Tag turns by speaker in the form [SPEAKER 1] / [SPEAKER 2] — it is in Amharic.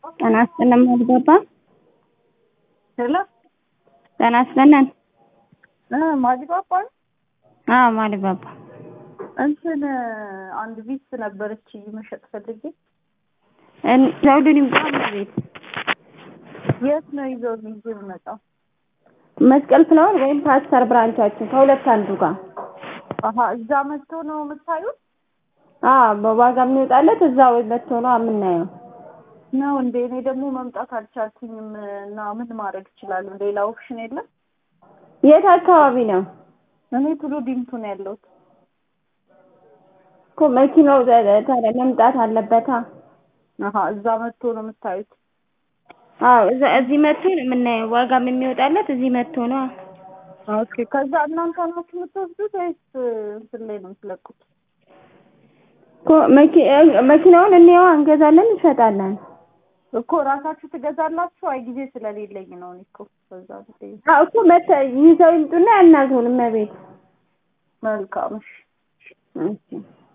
[SPEAKER 1] ጤና ይስጥልን ማሊባባ
[SPEAKER 2] ሄሎ
[SPEAKER 1] ጤና ይስጥልን
[SPEAKER 2] እ ማሊባባ ነው?
[SPEAKER 1] አዎ ማሊባባ
[SPEAKER 2] እንትን አንድ ቢስ ነበረች መሸጥ ፈልጌ
[SPEAKER 1] እን- ዘውዱን ይምጣ ቤት
[SPEAKER 2] የት ነው ይዘው ይዤ የምመጣው?
[SPEAKER 1] መስቀል ፍላወር ወይም ፓስተር ብራንቻችን ከሁለት አንዱ ጋር
[SPEAKER 2] አሀ እዛ መጥቶ ነው የምታዩት?
[SPEAKER 1] አዎ በዋጋ የሚወጣለት እዛው መጥቶ ነው የምናየው።
[SPEAKER 2] ነው እንዴ? እኔ ደግሞ መምጣት አልቻልኩኝም እና ምን ማድረግ እችላለሁ? ሌላ ኦፕሽን የለም?
[SPEAKER 1] የት አካባቢ ነው
[SPEAKER 2] እኔ ቱሉ ዲምቱ ነው ያለሁት።
[SPEAKER 1] እኮ መኪናው ተ- ታዲያ መምጣት አለበታ።
[SPEAKER 2] አሀ እዛ መጥቶ ነው የምታዩት?
[SPEAKER 1] አዎ እዛ እዚህ መጥቶ ነው የምናየው። ዋጋም የሚወጣለት እዚህ መጥቶ ነው።
[SPEAKER 2] ኦኬ ከዛ እናንተ ናችሁ የምትወስዱት ወይስ እንትን ላይ ነው የምትለቁት?
[SPEAKER 1] እኮ መኪ- እ- መኪናውን እንየዋ እንገዛለን፣ እንሸጣለን።
[SPEAKER 2] እኮ ራሳችሁ ትገዛላችሁ? አይ ጊዜ ስለሌለኝ ነው እኔ እኮ በዛ ጊዜ።
[SPEAKER 1] አዎ እኮ መተ ይዘው ይምጡና ያናግሩን እመቤት
[SPEAKER 2] መልካም እሺ።
[SPEAKER 1] እሺ